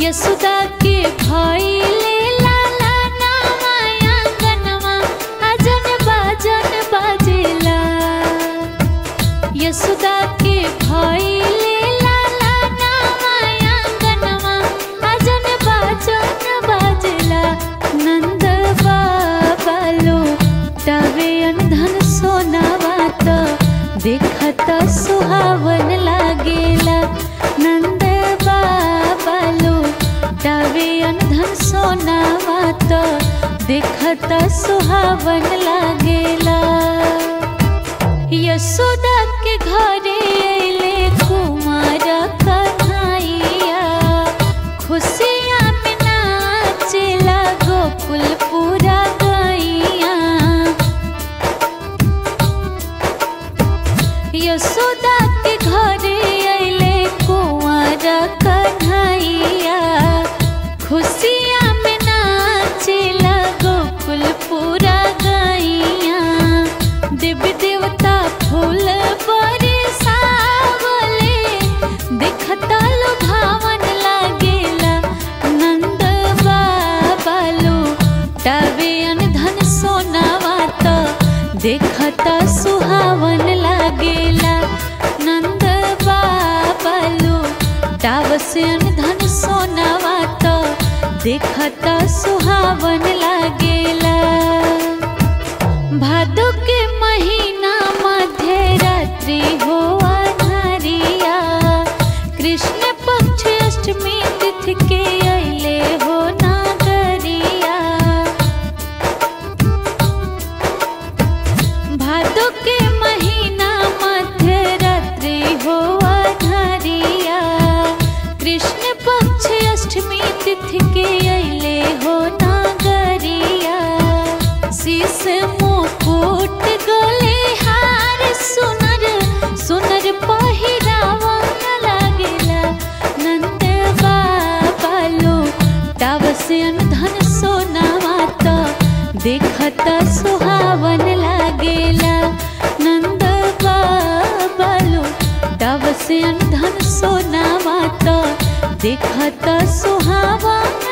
यशोदा के भइले लाला नामा आंगनवा अजन बाजन बाजेला यशोदा के भइले लाला नामा आंगनवा अजन बाजन बाजेला नंद बाबा लो तवे अनधन सोनावा त देखत सुहावन लागेला नंद बाबा लो तवे अनधन सोनावा त देखत सुहावन लागेला यशोदा के घरे अइले कुमार कन्हैया खुशियाँ में नाचेला गोकुल पूरा गैया यशोदा के घरे अइले कुंवर कन्हैया खुशियाँ में नाचेला गोकुल पूरा गैया देवी देवता फूल बरसावले देखता लुभावन लागेला नंद बाबा लो तवे धन सोनावा त देखता सुहावन लागेला नंद बाबा लो टावसन धन सोनावा त देखता सुहावन लागेला भादो के महीना मध्य रात्रि हो अन्हरिया कृष्ण पक्ष अष्टमी तिथि के अइले हो नागरिया भादो के महीना मध्य रात्रि हो अन्हरिया कृष्ण पक्ष अष्टमी तिथि के अइले हो नागरिया शीस मुकुट गले हार सुनर सुनर पहिरावा लागेला नंद बाबा लो टावसन धन सोनावा त देखत सुहावन लागेला नंद बाबा लो टावसन धन सोनावा त देखत सुहावन